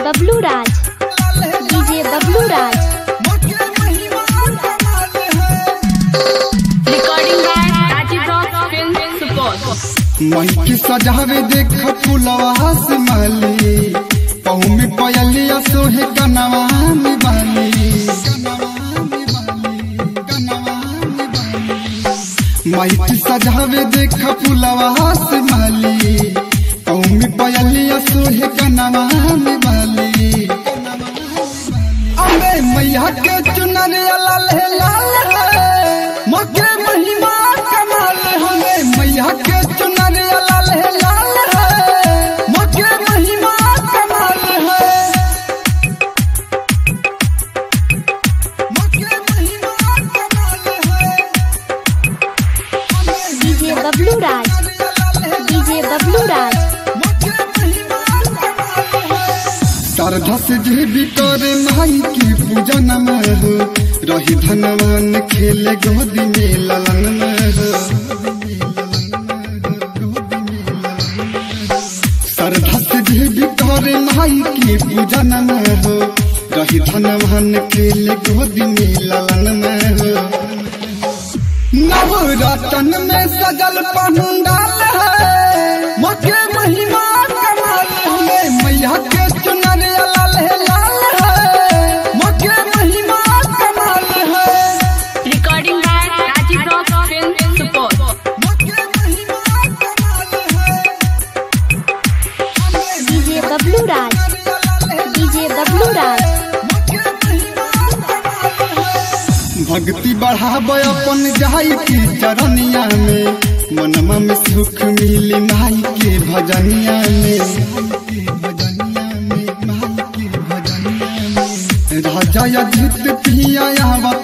Bablu Raj DJ Bablu Raj Recording by Rajiv Rock Film Support. Mic सजावे देख फुलवा से माली पहू में पयलिया सोहे कनवा में बाली माइक सजावे देख फुलवा से माली पहू में पयलिया सोहे कनवा में बाली अबे मैया के चुनरिया लाल है लाल है मके महिमा कमाल हमें मैया के चुनरिया लाल है लाल है मके महिमा कमाल है मके महिमा कमाल है डीजे बबलू राज डीजे बबलू राज श्रद्धा से जे भी करे माई की पूजन में हो रही धनवान खेले गोदी में ललन में हो श्रद्धा से जे भी करे माई की पूजन में हो रही धनवान खेले गोदी में ललन में हो नवरतन में सजल पंडाल है मके महिमा कमाल हमें मैया के चुनरिया लाल है लाल है मके महिमा कमाल है Recording by Rajiv Rock Film Support. मके महिमा कमाल है डीजे बबलू राज डीजे बबलू राज भक्ति बढ़ाब अपन जाई की चरनिया में मनमा में सुख मिली माई के भजनिया में राजा अजित पिया